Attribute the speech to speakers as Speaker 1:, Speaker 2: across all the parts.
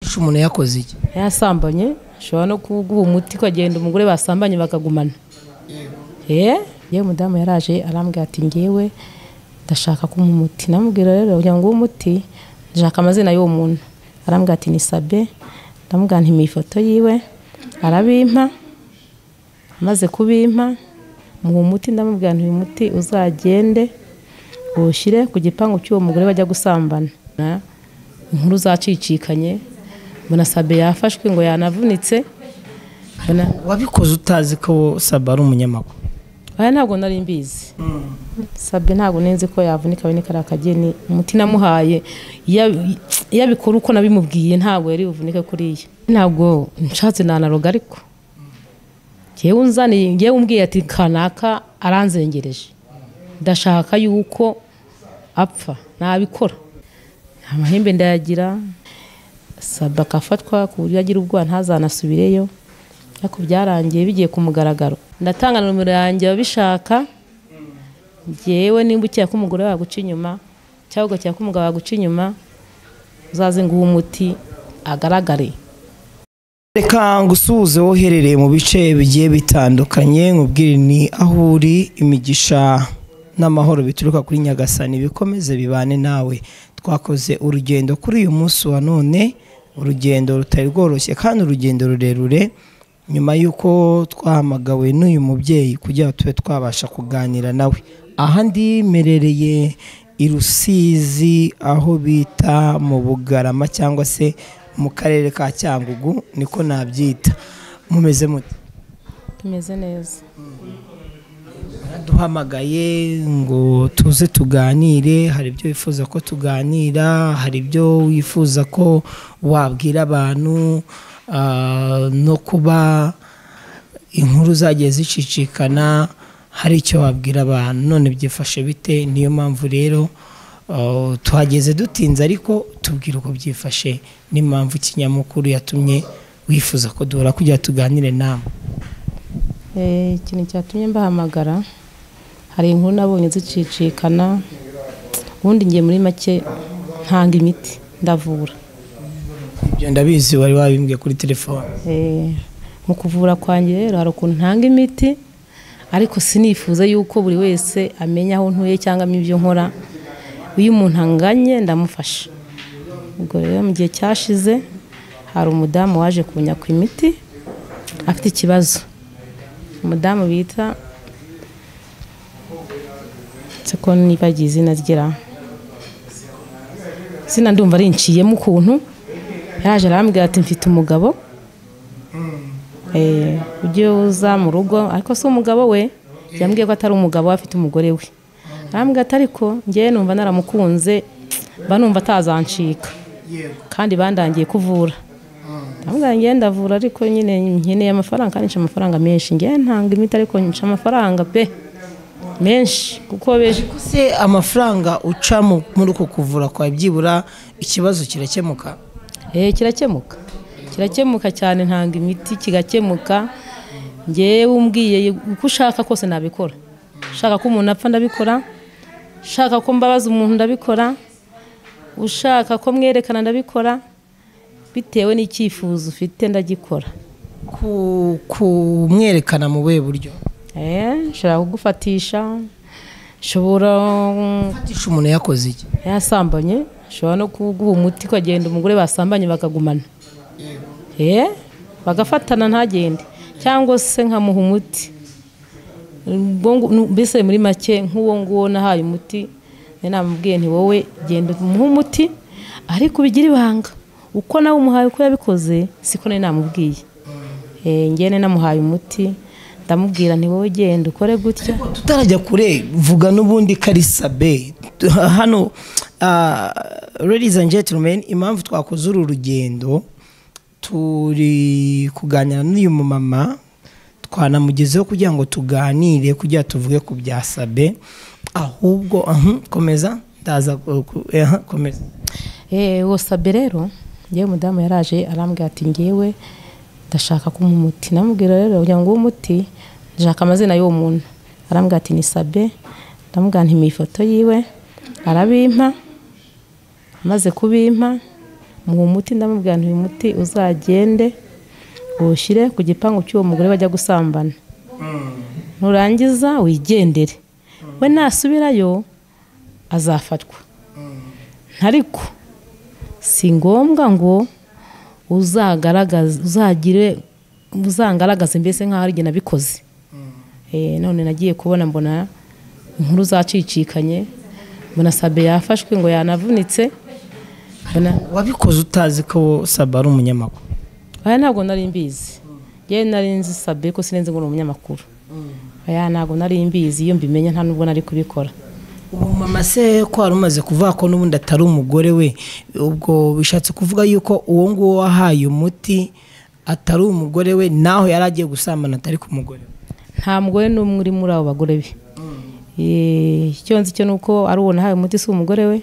Speaker 1: ese umuntu yakoze iki
Speaker 2: yasambanye ashobora no kuguha umuti ukagenda umugore basambanye bakagumana yewe mudamu yaraje arambwira ati ngewe ndashaka kumuha umuti namubwira rero kugira ngo uwo umuti ndashaka amazina y'uwo muntu arambwira ati ni sabe ndamubwira nti ifoto yiwe arabimpa amaze kubimpa muha umuti ndamubwira nti uyu muti uzagende uwushyire ku gipangu cy'uwo mugore bajya gusambana inkuru zacicikanye mbona sabe yafashwe ngo yanavunitse mbona
Speaker 1: wabikoze utazi ko saba ari umunyamakuru
Speaker 2: aya ntabwo nari mbizi sabe ntabwo nzi ko yavunika we ni kariya kageni umuti namuhaye iyo abikora uko nabimubwiye ntabwo yari buvunike kuriya ntabwo nshatse nanaroga ariko yewe unzaniye yewe umbwiye ati kanaka aranzengereje ndashaka yuko apfa nabikora nta mahembe ndayagira sabe akafatwa ku buryo agira ubwoba ntazanasubireyo ariko byarangiye bigiye ku mugaragaro ndatanga nomero yanjye ababishaka ngewe nimba ukeka ko umugore waguca inyuma cyangwa ugakeka ko umugabo waguca inyuma uzaze nguhe umuti agaragare
Speaker 1: reka ngusuhuze woherereye mu bice bigiye bitandukanye nkubwire ni aho uri imigisha n'amahoro bituruka kuri nyagasani bikomeze bibane nawe twakoze urugendo kuri uyu munsi wa none urugendo rutari rworoshye kandi urugendo rurerure nyuma y'uko twahamagawe n'uyu mubyeyi kugira ngo tube twabasha kuganira nawe aha ndimerereye i rusizi aho bita mu bugarama cyangwa se mu karere ka cyangugu niko nabyita mumeze muti
Speaker 2: tumeze neza
Speaker 1: duhamagaye ngo tuze tuganire hari ibyo wifuza ko tuganira hari ibyo wifuza ko wabwira abantu no kuba inkuru zagiye zicicikana hari icyo wabwira abantu none byifashe bite niyo mpamvu rero tuhageze dutinze ariko tubwire uko byifashe n'impamvu ikinyamakuru yatumye wifuza ko duhora kugira tuganire nawe
Speaker 2: ikintu cyatumye mbahamagara hari inkuru nabonye zicicikana ubundi ngiye muri make ntanga imiti ndavura
Speaker 1: ibyo ndabizi wari wabimbwiye kuri telefone
Speaker 2: mu kuvura kwanjye rero hari ukuntu ntanga imiti ariko sinifuza yuko buri wese amenya aho ntuye cyangwa ibyo nkora iyo umuntu anganye ndamufasha ubwo rero mu gihe cyashize hari umudamu waje kunyaka imiti afite ikibazo umudamu bita ko nibagiye izina ryera izina ndumva rinciyemo ukuntu yaje arambwira ati mfite umugabo ujye uza mu rugo ariko si umugabo we yambwiye ko atari umugabo we afite umugore we arambwira ati ariko ngewe numva naramukunze mba numva atazancika kandi bandangiye kuvura ndamubwira ngewe ndavura ariko nyine nkeneye amafaranga kandi nca amafaranga menshi ngewe ntanga imiti ariko nca amafaranga pe menshi kuko benshi
Speaker 1: se amafaranga uca muri uko kuvura kwawe byibura ikibazo kirakemuka
Speaker 2: eee kirakemuka kirakemuka cyane ntanga imiti kigakemuka ngewe umbwiye uko ushaka kose nabikora ushaka ko umuntu apfa ndabikora ushaka ko mbabaza umuntu ndabikora ushaka ko mwerekana ndabikora bitewe n'icyifuzo ufite ndagikora
Speaker 1: kumwerekana mu buhe buryo
Speaker 2: nshobora kugufatisha nshobora
Speaker 1: gufatisha umuntu yakoze iki
Speaker 2: yasambanye ashobora no kuguha umuti ukagenda umugore basambanye bakagumana bagafatana ntagende cyangwa se nkamuha umuti mbese muri make nk'uwo nguwo nahaye umuti namubwiye nti wowe genda umuhe umuti ariko ubigire ibanga uko nawe umuhaye uko yabikoze siko nari namubwiye ngene namuhaye umuti ndamubwira nti wowe genda ukore gutya
Speaker 1: tutarajya kure vuga n'ubundi karisabe hano ladies and gentlemen impamvu twakoze uru rugendo turi kuganira n'uyu mumama twanamugezeho kugira ngo tuganire kugira tuvuge ku bya sabe ahubwo komeza ndaza komeza
Speaker 2: uwo sabe rero ngewe mudamu yaraje arambwira ati ngewe ndashaka kumuha umuti namubwira rero kugira ngo uwo muti ndashaka amazina y'uwo muntu arambwira ati ni sabe ndamubwira nti ifoto yiwe arabimpa amaze kubimpa muha umuti ndamubwira nti uyu muti uzagende uwushyire ku gipangu cy'uwo mugore bajya gusambana nurangiza wigendere we nasubirayo azafatwa ariko si ngombwa ngo uzagaragaze uzagire uzangaragaze mbese nk'aho ari jye nabikoze Eh, none nagiye kubona mbona inkuru zacicikanye mbona sabe yafashwe ngo yanavunitse mbona
Speaker 1: wabikoze utazi ko saba ari umunyamakuru
Speaker 2: aya ntabwo nari mbizi yewe nari nzi sabe ko sinenze ngo ni umunyamakuru aya ntabwo nari mbizi iyo mbimenya nta nubwo nari kubikora
Speaker 1: ubu mama se ko wari umaze kuvuga ko n'ubundi atari umugore we ubwo bishatse kuvuga yuko uwo nguwo wahaye umuti atari umugore we naho yari agiye gusambana atari ku mugore we
Speaker 2: nta mugore n'umwe uri muri abo bagore be Eh, icyo nzi cyo ni uko ari uwo nahawe umuti si umugore we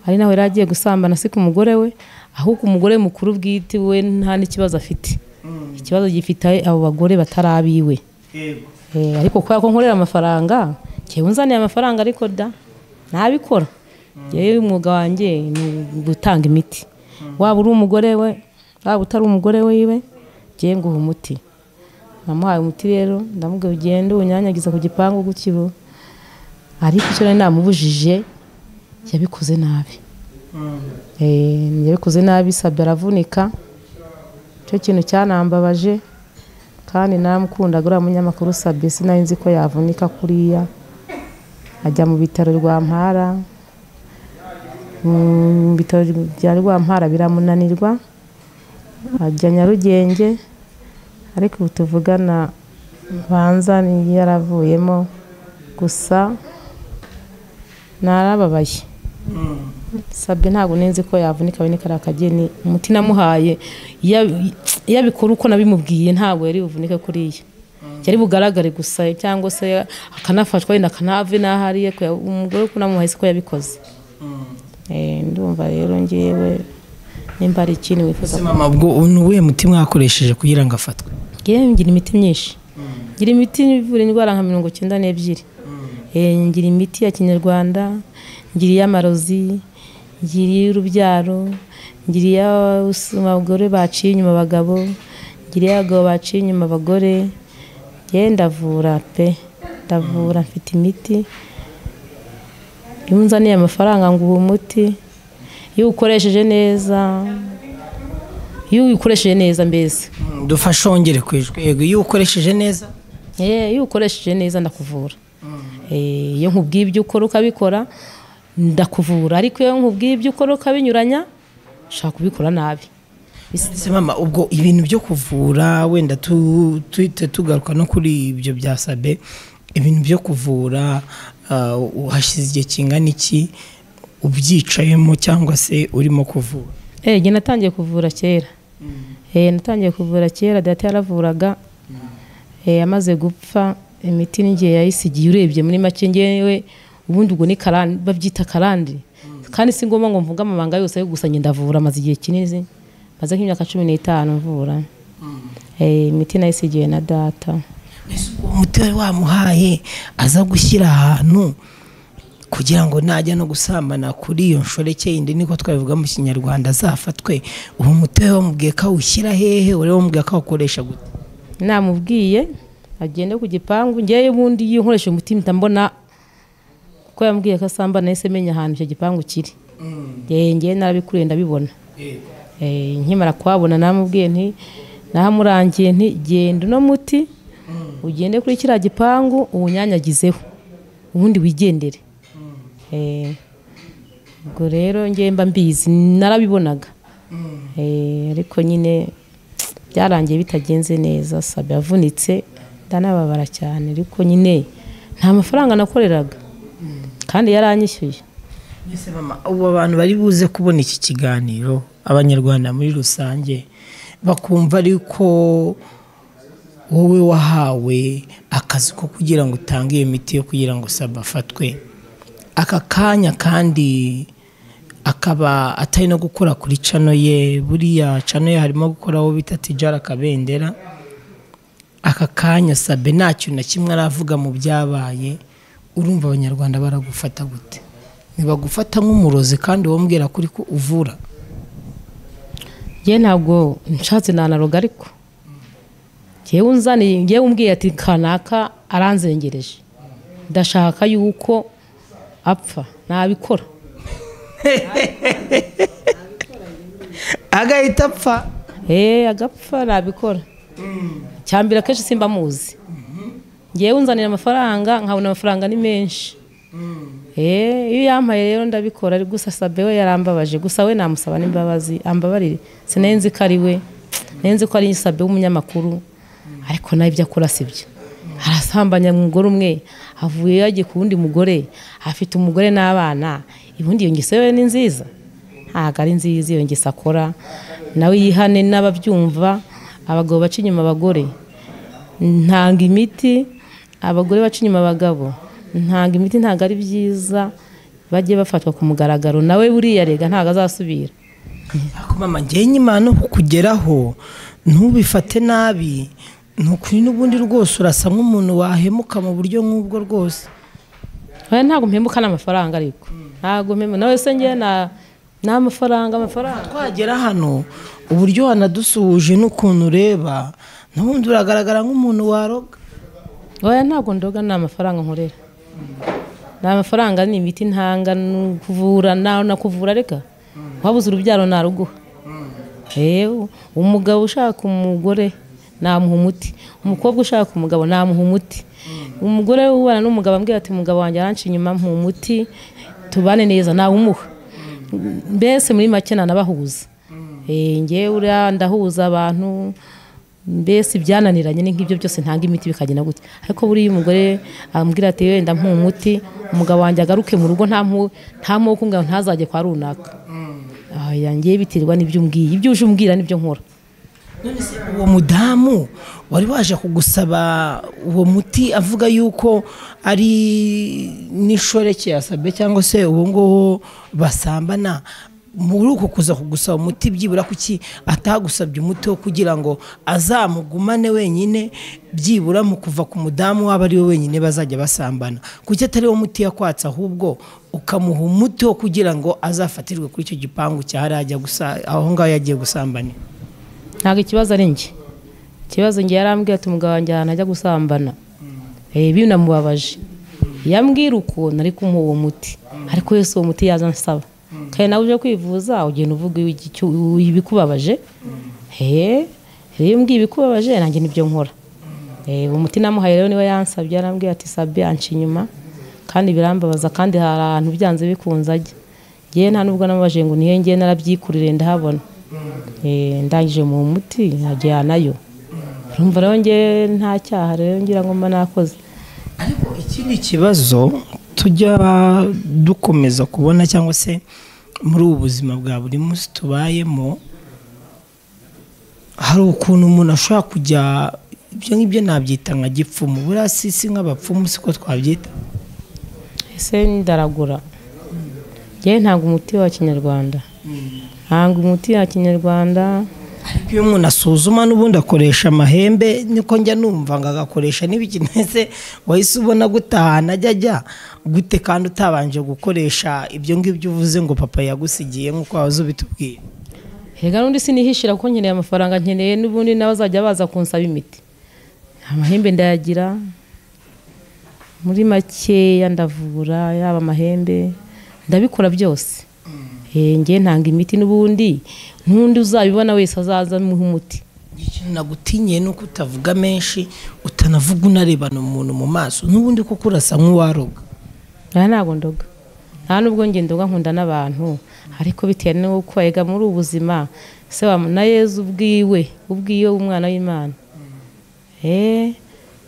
Speaker 2: ari nawe yari agiye gusambana si ku mugore we ahubwo umugore mukuru bwite we nta n'ikibazo afite ikibazo gifite abo bagore batari abiwe Eh, ariko kubera ko nkorera amafaranga njyewe unzaniye amafaranga ariko da ntabikora njyewe umwuga wanjye ni gutanga imiti waba uri umugore we waba utari umugore wiwe njyewe nguha umuti namuhaye umuti rero ndamubwira ugende uwunyanyagiza ku gipangu gutyo ariko icyo nari namubujije yabikoze nabi Eh, yabikoze nabi sabye aravunika icyo kintu cyanambabaje kandi naramukundaga uriya munyamakuru sabye sinari nzi ko yavunika kuriya ajya mu bitaro rwa mpara mu bitaro bya rwa mpara biramunanirwa ajya nyarugenge ariko ubu tuvugana banza ni yaravuyemo gusa narababaye sabye ntabwo nzi ko yavunika we kariya kageni umuti namuhaye iya- iyo abikora uko nabimubwiye ntabwo yari buvunike kuriya yari bugaragare gusa cyangwa se akanafatwa wenda akanave n'aho ari ye kuya- umugore uko namuhaye siko yabikoze Eh, ndumva rero ngewe nimba hari ikindi wifuza
Speaker 1: ese mama ubwo ni uwuhe muti mwakoresheje kugira ngo afatwe
Speaker 2: ngewe ngira imiti myinshi ngira imiti ivura indwara nka mirongo icyenda n'ebyiri Eh, ngira imiti ya kinyarwanda ngira iy'amarozi ngira iy'urubyaro ngira iy'abagore baciye inyuma abagabo ngira iy'abagabo baciye inyuma abagore yewe ndavura pe ndavura mfite imiti iyo unzaniye amafaranga ngo uwo muti iyo uwukoresheje neza iyo uwukoresheje neza mbese
Speaker 1: dufashe wongere ku ijwi yego iyo ukoresheje neza
Speaker 2: Eh, iyo ukoresheje neza ndakuvura Eh, iyo nkubwiye ibyo ukora ukabikora ndakuvura ariko iyo nkubwiye ibyo ukora ukabinyuranya ushaka kubikora nabi
Speaker 1: ese mama ubwo ibintu byo kuvura wenda tu- tuhite tugaruka no kuri ibyo bya sabe ibintu byo kuvura ah, uhashize igihe kingana iki ubyicayemo cyangwa se urimo kuvura
Speaker 2: Eh, njye natangiye kuvura kera Eh, natangiye kuvura kera data yaravuraga Eh, amaze gupfa imiti n'igihe yayisigiye urebye muri make ngewe ubundi ubwo ni karande babyita karande kandi si ngombwa ngo mvuge amabanga yose ariko gusa njye ndavura maze igihe kinini maze nk'imyaka cumi n'itanu mvura Eh, imiti nayisigiye na data
Speaker 1: Ese uwo muti wari wamuhaye aza gushyira ahantu kugira ngo najya no gusambana kuri iyo nshoreke yindi niko twabivuga mu kinyarwanda azafatwe uwo muti we wamubwiye ko awushyira hehe uri wamubwiye ko awukoresha gute
Speaker 2: namubwiye agende ku gipangu ngewe ubundi iyo nkoresheje umuti mpita mbona ko yambwiye ko asamba nahise menya ahantu icyo gipangu kiri Eh, ngewe narabikuriye ndabibona Eh, nkimara kuhabona namubwiye nti nahamurangiye nti genda uno muti ugende kuri kiriya gipangu uwunyanyagizeho ubundi wigendere Eh, ubwo rero ngewe mba mbizi narabibonaga Eh, ariko nyine byarangiye bitagenze neza sabe yavunitse ndanababara cyane ariko nyine nta mafaranga nakoreraga kandi yaranyishyuye
Speaker 1: Ese mama ubu abantu bari buze kubona iki kiganiro abanyarwanda muri rusange bakumva ariko wowe wahawe akazi ko kugira ngo utange iyo miti yo kugira ngo saba afatwe aka kanya kandi akaba atari no gukora kuri cano ye buriya cano ye harimo gukora aho bita tijara kabendera aka kanya sabe nta kintu na kimwe aravuga mu byabaye urumva abanyarwanda baragufata gute ntibagufata nk'umurozi kandi wambwira ko uri ko uvura
Speaker 2: yewe ntabwo nshatse nanaroga ariko yewe unzaniye yewe umbwiye ati kanaka aranzengereje ndashaka yuko apfa nabikora
Speaker 1: agahita apfa
Speaker 2: eee agapfa nabikora cyambere akenshi simba muzi ngewe unzanira amafaranga nkabona amafaranga ni menshi eee iyo yampaye rero ndabikora ari gusa sabe we yarambabaje gusa we namusaba n'imbabazi ambabarire sinenze ko ari we nenze ko ari sabe w'umunyamakuru ariko nawe ibyo akora si byo arasambanya umugore umwe avuye yagiye ku wundi mugore afite umugore n'abana ubundi iyo ngeso yewe ni nziza ntabwo ari nziza iyo ngeso akora nawe yihane n'ababyumva abagabo baca inyuma abagore ntanga imiti abagore baca inyuma abagabo ntanga imiti ntabwo ari byiza bajye bafatwa ku mugaragaro nawe buriya rega ntabwo azasubira
Speaker 1: ariko mama ngewe nyuma no kukugeraho ntubifate nabi ntukuri n'ubundi rwose urasa nk'umuntu wahemuka mu buryo nk'ubwo rwose
Speaker 2: Oya, ntabwo mpembuka n'amafaranga ariko ntabwo mpembuka nawe se ngewe na- ni amafaranga amafaranga
Speaker 1: twagera hano uburyo wanadusuhuje n'ukuntu ureba n'ubundi uragaragara nk'umuntu waroga
Speaker 2: oya ntabwo ndoga ni amafaranga nkorera ni amafaranga ni imiti ntanga ni kuvura nawe nakuvura reka wabuze urubyaro naruguha yewe umugabo ushaka umugore namuha umuti umukobwa ushaka umugabo namuha umuti umugore ubana n'umugabo ambwira ati umugabo wanjye aranca inyuma mpa umuti tubane neza nawumuha mbese muri make nanabahuza Eh, ngewe uriya ndahuza abantu mbese ibyananiranye ni nk'ibyo byose ntanga imiti bikagenda gutya ariko buriya umugore ambwira ati wenda mpa umuti umugabo wanjye agaruke mu rugo nta mpu- nta moko umugabo ntazajye kwa runaka aya ngewe biterwa n'ibyo umbwiye ibyo uje umbwira nibyo nkora
Speaker 1: none se uwo mudamu wari waje kugusaba uwo muti avuga yuko ari n'ishoreke yasabye cyangwa se uwo nguwo basambana muri uko kuza kugusaba umuti byibura kuki atagusabye umuti wo kugira ngo azamugumane wenyine byibura mu kuva ku mudamu waba ari we wenyine bazajya basambana kuki atari wo muti yakwatse ahubwo ukamuha umuti wo kugira ngo azafatirwe kuri icyo gipangu cyahariya ajya gusa aho ngaho yagiye gusambanira
Speaker 2: ntabwo ikibazo ari njye ikibazo njye yarambwiye ati umugabo wanjye ahantu ajya gusambana Eh, binamubabaje yambwira uko nari kumuha uwo muti ariko yose uwo muti yaza ansaba kandi nawe uje kwivuza ugenda uvuga icyo- ibikubabaje Eh, rero iyo mbwiye ibikubabaje nanjye nibyo nkora Eh, umuti namuhaye rero niwe yansabye yarambwiye ati sabe anca inyuma kandi birambabaza kandi hari ahantu byanze bikunze ajya ngewe nta nubwo namubaje ngo nihe ngewe narabyikurire ndahabona Eh, ndangije mu muti nkajya nayo urumva rero ngewe nta cyaha rero ngira ngo mba nakoze
Speaker 1: ariko ikindi kibazo tujya dukomeza kubona cyangwa se muri ubu buzima bwa buri munsi tubayemo hari ukuntu umuntu ashobora kujya ibyo ngibyo nabyita nka gipfumu buriya si si nk'abapfumu siko twabyita
Speaker 2: ese ndaragura ngewe ntabwo umuti wa kinyarwanda ntabwo umuti wa kinyarwanda
Speaker 1: ariko iyo umuntu asuzuma n'ubundi akoresha amahembe niko njya numva ngo agakoresha n'ibiki mbese wahise ubona gute ahantu ajya ajya gute kandi utabanje gukoresha ibyo ngibyo uvuze ngo papa yagusigiye nk'uko wahoze ubitubwira
Speaker 2: rega n'undi sinihishira kuko nkeneye amafaranga nkeneye n'ubundi nawe azajya baza kunsaba imiti amahembe ndayagira muri makeya ndavura yaba amahembe ndabikora byose Eh, ngewe ntanga imiti n'ubundi n'undi uzabibona wese azaza amuha umuti
Speaker 1: ikintu nagutinye ni uko utavuga menshi utanavuga unarebana umuntu mu maso n'ubundi kuko urasa nk'uwaroga
Speaker 2: aha ntabwo ndoga nta nubwo njye ndoga nkunda n'abantu ariko bitewe n'uko ega muri ubu buzima se wa na yezu ubwiwe ubwiwe umwana w'imana eee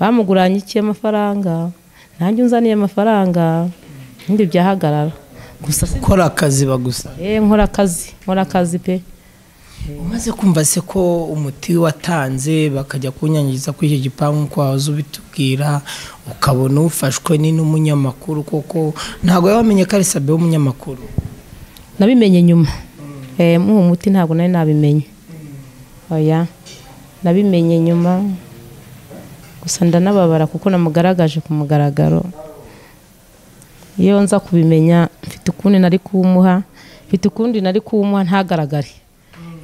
Speaker 2: bamuguranye iki amafaranga nanjye unzaniye amafaranga ibindi byahagarara gusa se
Speaker 1: ukora akazi bagusa
Speaker 2: eee nkora akazi nkora akazi pe
Speaker 1: umaze kumva se ko umuti watanze bakajya kunyangiza kuri icyo gipangu nk'uko wahoze ubitubwira ukabona ufashwe ni n'umunyamakuru kuko ntabwo waba wamenye ko ari sabe w'umunyamakuru
Speaker 2: nabimenye nyuma Eh, muha umuti ntabwo nari nabimenye oya nabimenye nyuma gusa ndanababara kuko namugaragaje ku mugaragaro iyo nza kubimenya mfite ukundi nari kuwumuha mfite ukundi nari kuwumuha ntagaragare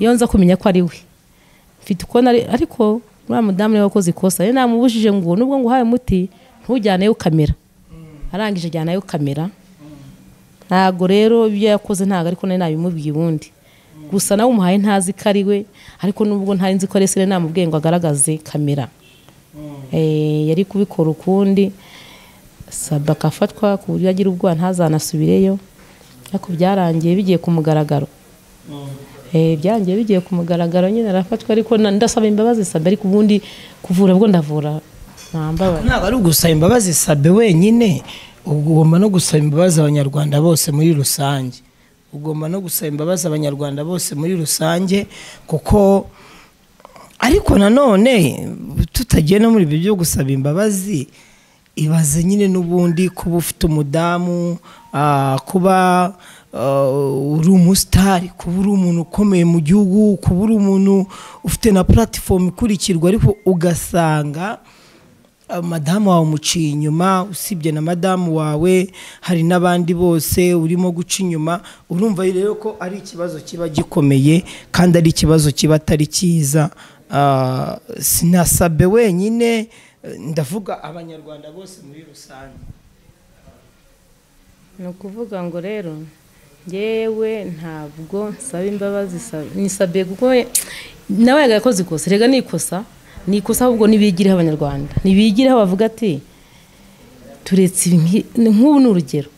Speaker 2: iyo nza kumenya ko ari we mfite uko nari ariko uriya mudamu niwe wakoze ikosa rero namubujije ngo nubwo ngo uhaye umuti ntujyaneyo kamera arangije ajyanayo kamera ntabwo rero ibyo yakoze ntabwo ariko nari nabimubwiye ubundi gusa nawe umuhaye ntazi ko ari we ariko nubwo ntari nzi ko ari se rero namubwiye ngo agaragaze kamera Eh, yari kubikora ukundi saba akafatwa ku buryo agira ubwoba ntazanasubireyo ariko byarangiye bigiye ku mugaragaro Eh, byarangiye bigiye ku mugaragaro nyine arafatwa ariko na- ndasaba imbabazi sabe ariko ubundi kuvura bwo ndavura nta mbabazi
Speaker 1: ntabwo ari ugusaba imbabazi sabe wenyine ugomba no gusaba imbabazi abanyarwanda bose muri rusange ugomba no gusaba imbabazi abanyarwanda bose muri rusange kuko ariko nanone tutagiye no muri ibyo byo gusaba imbabazi ibaze nyine n'ubundi kuba ufite umudamu ah, kuba ah, uri umusitari kuba uri umuntu ukomeye mu gihugu kuba uri umuntu ufite na puratifomu ikurikirwa ariko ugasanga Uh, madamu wawe umuciye inyuma usibye na madamu wawe hari n'abandi bose urimo guca inyuma urumva rero ko ari ikibazo kiba gikomeye kandi ari ikibazo kiba atari cyiza Ah, sinasabe wenyine eh, ndavuga abanyarwanda bose muri rusange
Speaker 2: ni ukuvuga ngo rero ngewe ntabwo nsaba imbabazi sab- nisabiye kuko we- nawe yaga yakoze ikosa rega ni ikosa ni ikosa ahubwo nibigireho abanyarwanda nibigireho bavuga ati turetse ibi nki- ni- nk'ubu ni urugero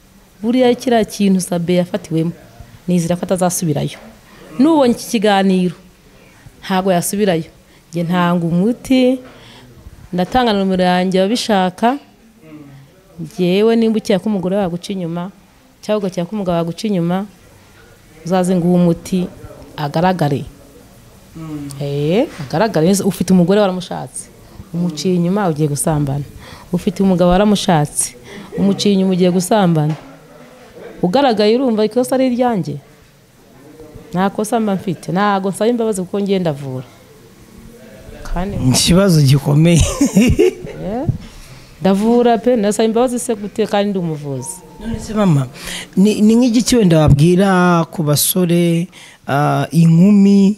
Speaker 2: buriya kiriya kintu sabe yafatiwemo nizera ko atazasubirayo n'ubonye iki kiganiro ntabwo yasubirayo njye ntanga umuti ndatanga na nomero yanjye ababishaka ngewe nimba ukeka ko umugore waguca inyuma cyangwa ugakeka ko umugabo waguca inyuma uzaze nguhe umuti agaragare Eh, agaragare neza ufite umugore waramushatse umuciye inyuma ugiye gusambana ufite umugabo waramushatse umuciye inyuma ugiye gusambana ugaragaye urumva ikosa ari iryanjye nta kosa mba mfite ntago nsaba imbabazi kuko ngenda avura kandi
Speaker 1: ikibazo gikomeye
Speaker 2: ndavura pe nasaba imbabazi se gute kandi ndi umuvuzi
Speaker 1: None se mama ni ni nk'igiki wenda wabwira ku basore ah, inkumi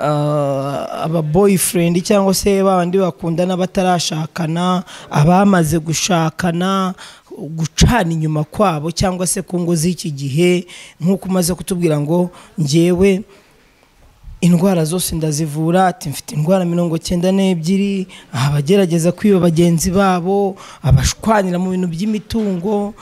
Speaker 1: ah, aba boyfriend cyangwa se babandi bakundana batarashakana abamaze gushakana gucana inyuma kwabo cyangwa se ku ngo z'iki gihe nk'uko umaze kutubwira ngo njyewe indwara zose ndazivura ati mfite indwara mirongo cyenda n'ebyiri abagerageza kwiba bagenzi babo abashwanira mu bintu by'imitungo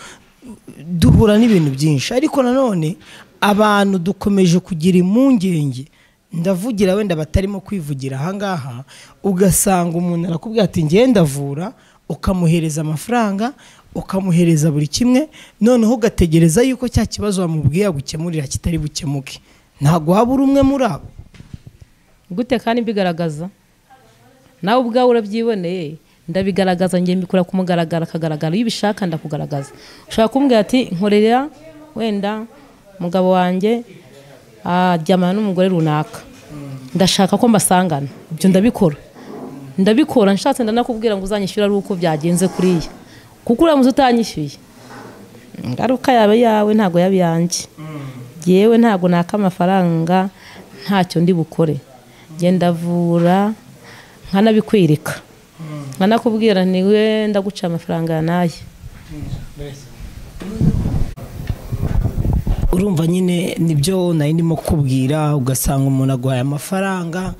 Speaker 1: duhura n'ibintu byinshi ariko nanone abantu dukomeje kugira impungenge ndavugira wenda batarimo kwivugira ahangaha ugasanga umuntu arakubwira ati ngewe ndavura ukamuhereza amafaranga ukamuhereza buri kimwe noneho ugategereza yuko cya kibazo wamubwiye agukemurira kitari bukemuke ntabwo waba uri umwe muri abo
Speaker 2: gute kandi mbigaragaza nawe ubwawe urabyiboneye ndabigaragaza njye mbikora kumugaragara akagaragara iyo ubishaka ndakugaragaza ushaka kumbwira ati nkorera wenda umugabo wanjye aryamana n'umugore runaka ndashaka ko mbasangana ibyo ndabikora ndabikora nshatse ndanakubwira ngo uzanyishyura ari uko byagenze kuriya kuko uramutse utanyishyuye ingaruka yaba yawe ntabwo yaba iyanjye yewe ntabwo naka amafaranga ntacyo ndi bukore genda avura nkanabikwereka nkanakubwira niwe ndaguca amafaranga yanaye
Speaker 1: urumva nyine nibyo nari ndimo kubwira ugasanga umuntu aguhaye amafaranga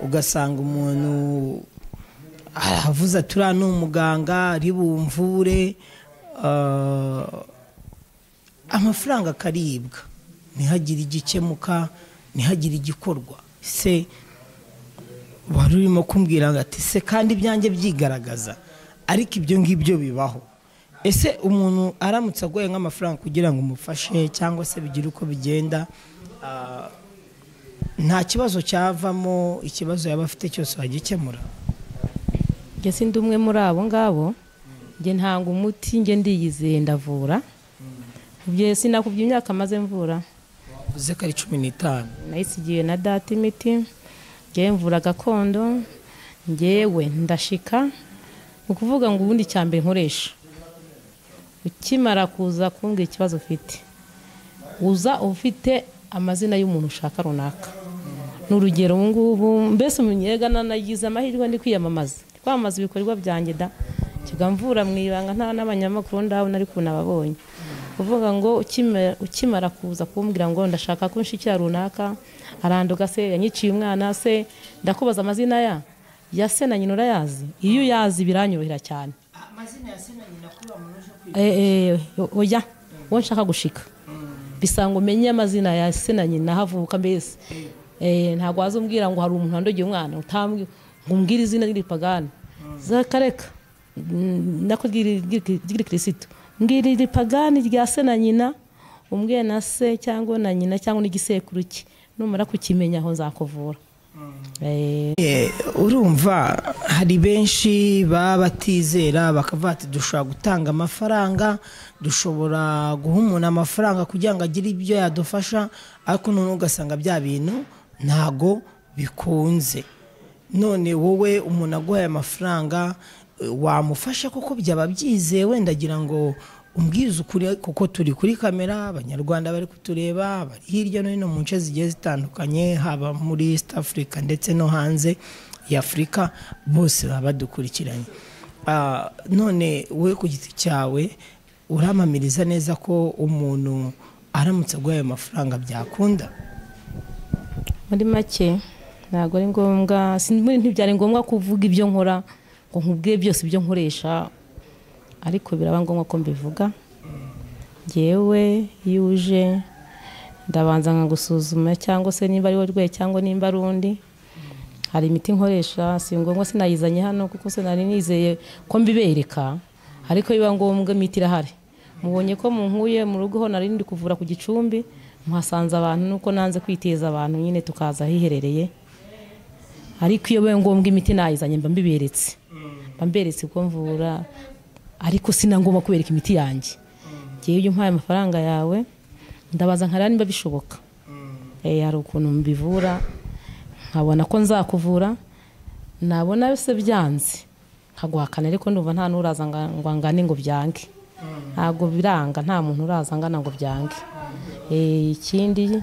Speaker 1: ugasanga umuntu aravuze ati uriya ni umuganga ari bumvure ah, amafaranga akaribwa ntihagire igikemuka ntihagire igikorwa se wari urimo kumbwira ngo ati se kandi ibyanjye byigaragaza ariko ibyo ngibyo bibaho ese umuntu aramutse agoye nk'amafaranga kugira ngo umufashe cyangwa se bigire uko bigenda ah, nta kibazo cyavamo ikibazo yaba afite cyose wagikemura
Speaker 2: njye sindi umwe muri abo ngabo njye ntanga umuti njye ndiyizeye ndavura ibyo sinakubye imyaka maze mvura
Speaker 1: uvuze ko ari cumi n'itanu
Speaker 2: nayisigiye na data imiti ngewe mvura gakondo ngewe ndashika ni ukuvuga ngo ubundi cya mbere nkoresha ukimara kuza kumbwira ikibazo ufite uza ufite amazina y'umuntu ushaka runaka ni urugero ubu ngubu mbese umunyegana nagize amahirwe ndi kwiyamamaza kwamamaza ibikorwa byanjye da kigamvura mu ibanga nta n'abanyamakuru ndabona ariko nababonye kuvuga ngo ukimara- ukimara kuza kumbwira ngo ndashaka ko nshikira runaka aranduka se yanyiciye umwana se ndakubaza amazina ya ya se na nyina urayazi iyo uyazi biranyorohera cyane
Speaker 1: amazina ya sena nyina kuba muntu uje kwiga
Speaker 2: Eh, eh, oya uwo nshaka gushika bisa ngo umenye amazina ya se na nyina havuka mbese Eh, ntabwo wazumbwira ngo hari umuntu wandogiye umwana utambwi ngo umbwire izina ry'iripagani zakareka Mm, nako ry'igikirisito mbwira iripagani rya se na nyina umbwiye na se cyangwa na nyina cyangwa n'igisekuru cye numara kukimenya aho nzakuvura Eh,
Speaker 1: Eh, urumva hari benshi baba batizera bakavuga ati dushobora gutanga amafaranga dushobora guha umuntu amafaranga kugira ngo agire ibyo yadufasha ariko noneho ugasanga bya bintu ntago bikunze none wowe umuntu aguhaye amafaranga eh, wamufasha kuko byaba byizewe ndagira ngo umbwize ukuri kuko turi kuri kamera abanyarwanda bari kutureba bari hirya no hino mu nce zigiye zitandukanye haba muri east africa ndetse no hanze ya afurika bose baba badukurikiranye Ah, none wowe ku giti cyawe uramamiriza neza ko umuntu aramutse aguhaye amafaranga byakunda
Speaker 2: muri make ntabwo ari ngombwa si- muri- ntibyari ngombwa kuvuga ibyo nkora ngo nkubwiye byose ibyo nkoresha ariko biraba ngombwa ko mbivuga ngewe iyo uje ndabanza nkagusuzuma cyangwa se nimba ari wowe rwe cyangwa nimba ari undi hari imiti nkoresha si ngombwa sinayizanye hano kuko sinari nizeye ko mbibereka ariko biba ngombwa imiti irahari mubonye ko munkuye mu rugo ho nari ndi kuvura ku gicumbi muhasanze abantu nuko nanze kwiteza abantu nyine tukaza ahiherereye ariko iyo bibaye ngombwa imiti nayizanye mba mbiberetse mba mberetse uko mvura ariko sinangomba kubereka imiti yanjye ngewe iyo umpaye amafaranga yawe ndabaza nkareba niba bishoboka Eh, hari ukuntu mbivura nkabona ko nzakuvura nabona se byanze nkaguhakana ariko ndumva nta n'uraza nga- ngo angane ngo byange ntabwo biranga nta muntu uraza angana ngo byange Eh, ikindi ni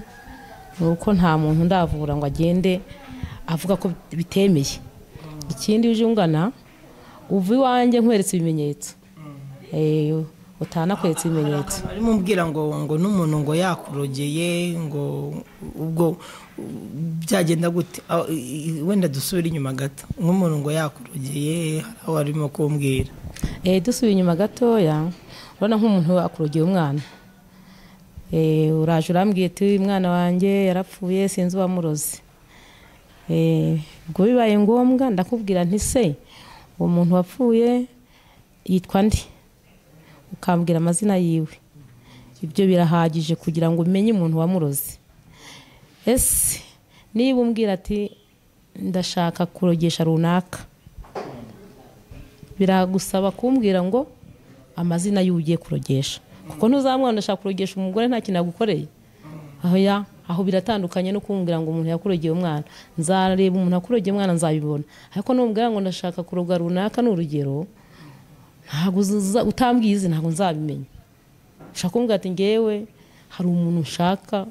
Speaker 2: uko nta muntu ndavura ngo agende avuga ko bitemeye ikindi uje ungana uva iwanjye nkweretse ibimenyetso Eh, utanakweretse ibimenyetso
Speaker 1: arimo mbwira ngo ngo n'umuntu ngo yakurogeye ngo ubwo byagenda gute Ah, i- i- wenda dusubire inyuma gato nk'umuntu ngo yakurogeye hari aho arimo kumbwira
Speaker 2: Eh, dusubiye inyuma gatoya urabona nk'umuntu akurogeye umwana Eh, uraje urambwiye uti umwana wanjye yarapfuye sinzi uwamuroze Eh, ubwo bibaye ngombwa ndakubwira nti se uwo muntu wapfuye yitwa ndi ukambwira amazina yiwe ibyo birahagije kugira ngo umenye umuntu wamuroze ese niba umbwira ati ndashaka kurogesha runaka biragusaba kumbwira ngo amazina y'uwo ugiye kurogesha kuko ntuzamwana ashaka kurogesha umugore nta kintu yagukoreye aho ya aho biratandukanye no kumbwira ngo umuntu yakurogeye umwana nzareba umuntu akurogeye umwana nzabibona ariko numbwira ngo ndashaka kuroga runaka ni urugero ntabwo uza- utambwiye izi ntabwo nzabimenya ushaka kumbwira ati ngewe hari umuntu nshaka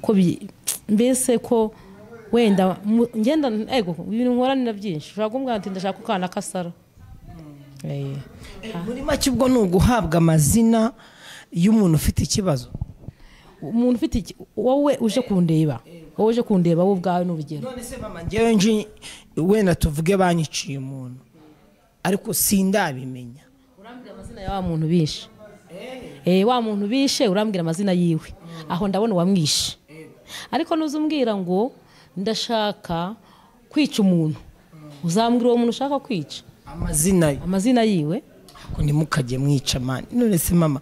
Speaker 2: ko bi- mbese ko wenda mu- ngenda ego ibintu nkoranira byinshi ushobora kumbwira ati ndashaka ko kana kasara Eh,
Speaker 1: muri make ubwo ni uguhabwa amazina y'umuntu ufite ikibazo
Speaker 2: umuntu ufite iki- wowe uje kundeba wowe uje kundeba wowe ubwawe ni urugero
Speaker 1: none se mama ngewe nji wenda tuvuge banyiciye umuntu ariko sindabimenya
Speaker 2: urambwira amazina ya wa muntu bishe eh wa muntu bishe urambwira amazina yiwe aho ndabona uwamwishe ariko nuza umbwira ngo ndashaka kwica umuntu uzambwira uwo muntu ushaka kwica
Speaker 1: amazina ye
Speaker 2: amazina yiwe
Speaker 1: ko ntimukajye mwica mani none se mama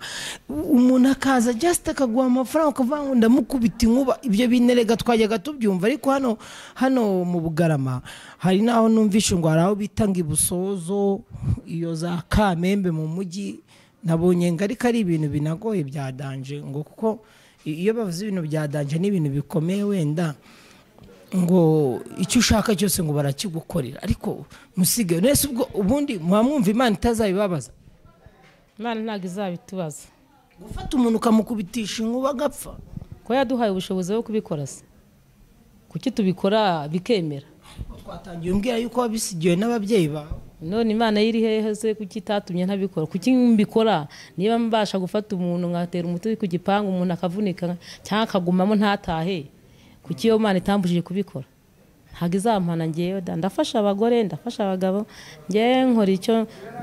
Speaker 1: umuntu akaza just akaguha amafaranga ukavuga ngo ndamukubita inkuba ibyo binerega twajyaga tubyumva ariko hano hano mu bugarama hari n'aho numvishe ngo hari aho bita ngo ibusozo iyo za kamembe mu mujyi nabonye ngo ariko ari ibintu binagoye bya danje ngo kuko iyo bavuze ibintu bya danje ni ibintu bikomeye wenda ngo icyo ushaka cyose ngo barakigukorera ariko musigaye nese ubwo ubundi muba mwumva imana itazabibabaza
Speaker 2: Imana ntabwo izabitubaza
Speaker 1: gufata umuntu ukamukubitisha inkuba agapfa
Speaker 2: ko yaduhaye ubushobozi bwo kubikora se kuki tubikora bikemera
Speaker 1: twatangiye umbwira yuko wabisigiwe n'ababyeyi bawe
Speaker 2: none imana yo iri hehe se kuki itatumye ntabikora kuki mbikora niba mbasha gufata umuntu nkatera umuti ku gipangu umuntu akavunika cyangwa akagumamo ntatahe kuki iyo mana itambujije kubikora ntabwo izampana ngewe da ndafasha abagore ndafasha abagabo ngewe nkora icyo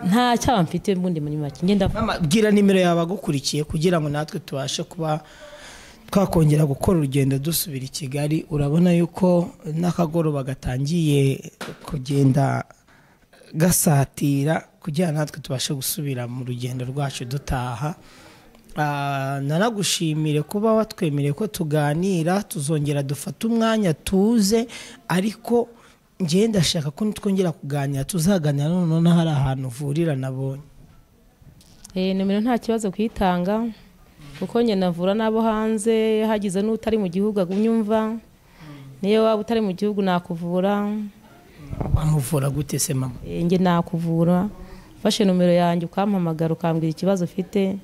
Speaker 2: nta cyaha mfite mbundi muri make ngenda
Speaker 1: mama bwira nimero yawe agukurikiye kugira ngo natwe tubashe kuba twakongera gukora urugendo dusubira i kigali urabona yuko n'akagoroba gatangiye kugenda gasatira kugira natwe tubashe gusubira mu rugendo rwacu dutaha Ah, nanagushimire kuba watwemereye ko tuganira tuzongera dufate umwanya tuze ariko ngewe ndashaka ko nitwongera kuganira tuzaganira noneho n'ahari ahantu uvurira nabonye
Speaker 2: Eh, nomero nta kibazo kuyitanga kuko njye navura n'abo hanze hagize n'utari mu gihugu agumya umva niyo waba utari mu gihugu nakuvura
Speaker 1: wamuvura gute se mama
Speaker 2: Eh, njye nakuvura fashe nomero yanjye ukampamagara ukambwira ikibazo ufite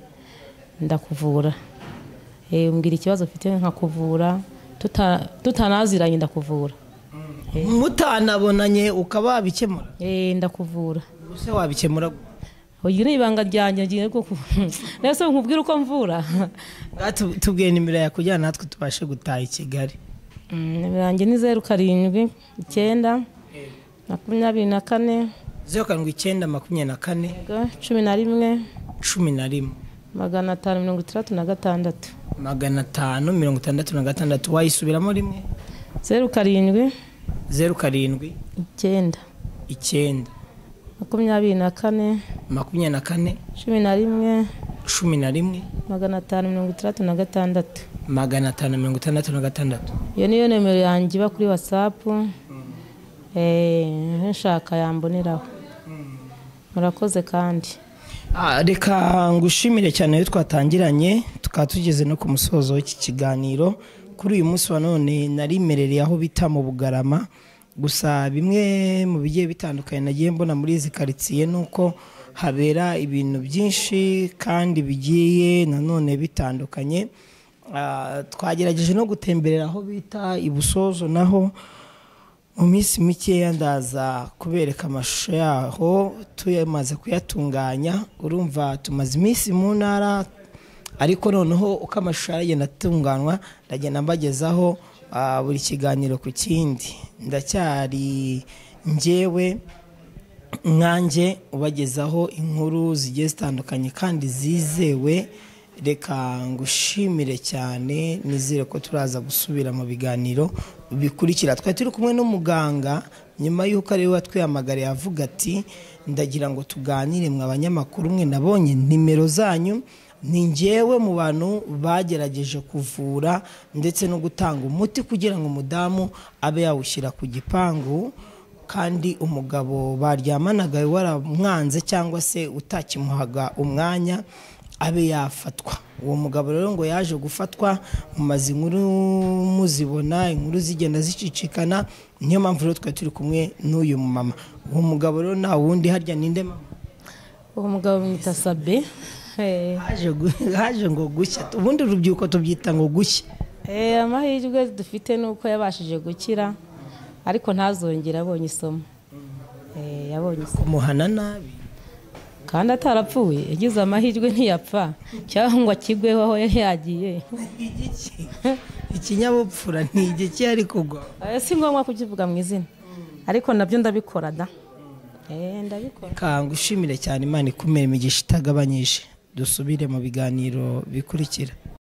Speaker 2: ndakuvura Eh, umbwira ikibazo ufite nkakuvura tuta- tutanaziranye ndakuvura
Speaker 1: mutanabonanye ukaba wabikemura
Speaker 2: Eh, ndakuvura
Speaker 1: ubuse wabikemura gute?
Speaker 2: uyu ni ibanga ryanjye ngiye kuku- nese nkubwira uko mvura
Speaker 1: Ngaho tu- tubwire nimero yawe kugira natwe tubashe gutaha i kigali
Speaker 2: Mm, yanjye ni zeru karindwi icyenda makumyabiri na kane
Speaker 1: zeru karindwi icyenda makumyabiri na kane
Speaker 2: yego, cumi na rimwe
Speaker 1: cumi na rimwe
Speaker 2: magana atanu mirongo itandatu na gatandatu
Speaker 1: magana atanu mirongo itandatu na gatandatu wayisubiramo rimwe
Speaker 2: zeru karindwi
Speaker 1: zeru karindwi
Speaker 2: icyenda
Speaker 1: icyenda
Speaker 2: makumyabiri na kane
Speaker 1: makumyabiri na kane
Speaker 2: cumi na rimwe
Speaker 1: cumi na rimwe
Speaker 2: magana atanu mirongo itandatu na gatandatu
Speaker 1: magana atanu mirongo itandatu na gatandatu
Speaker 2: iyo niyo nimero yanjye iba kuri watsapu nshaka yamboneraho murakoze kandi
Speaker 1: Ah, reka ngushimire cyane iyo twatangiranye tukaba tugeze no ku musozo w'iki kiganiro kuri uyu munsi wa none narimerereye aho bita mu bugarama gusa bimwe mu bigiye bitandukanye nagiye mbona muri izi karitsiye ni uko habera ibintu byinshi kandi bigiye nanone bitandukanye Ah, twagerageje no gutemberera aho bita ibusozo naho mu minsi mikeya ndaza kubereka amashusho yaho tuyamaze kuyatunganya urumva tumaze iminsi mu ntara ariko noneho uko amashusho aragenda atunganywa ndagenda mbagezaho ah, buri kiganiro ku kindi ndacyari njyewe nkanjye ubagezaho inkuru zigiye zitandukanye kandi zizewe reka ngushimire cyane nizere ko turaza gusubira mu biganiro bikurikira twari turi kumwe n'umuganga nyuma y'uko ari we watwihamagariye avuga ati ndagira ngo tuganire mwe abanyamakuru mwe nabonye nimero zanyu ni ngewe mu bantu bagerageje kuvura ndetse no gutanga umuti kugira ngo umudamu abe yawushyira ku gipangu kandi umugabo baryamanaga waramwanze cyangwa se utakimuhaga umwanya abe yafatwa uwo mugabo rero ngo yaje gufatwa mumaze inkuru muzibona inkuru zigenda zicicikana niyo mpamvu rero twari turi kumwe n'uyu mumama uwo mugabo rero nta wundi harya ninde mama
Speaker 2: uwo mugabo bamwita sabe Eh,
Speaker 1: haje, gu- haje ngo gushya ubundi urubyiruko tubyita ngo gushya
Speaker 2: Eh, amahirwe dufite ni uko yabashije gukira ariko ntazongere abonye isomo Eh, yabonye isomo
Speaker 1: kumuhana nabi
Speaker 2: kandi atarapfuye yagize amahirwe ntiyapfa cyangwa ngo akigweho aho yari yagiye
Speaker 1: igiki ikinyabupfura ni igiki ariko kugwa
Speaker 2: Eh, si ngombwa kukivuga mu izina ariko nabyo ndabikora da Eh, ndabikora
Speaker 1: kanga ushimire cyane imana ikumira imigisha itagabanyije dusubire mu biganiro bikurikira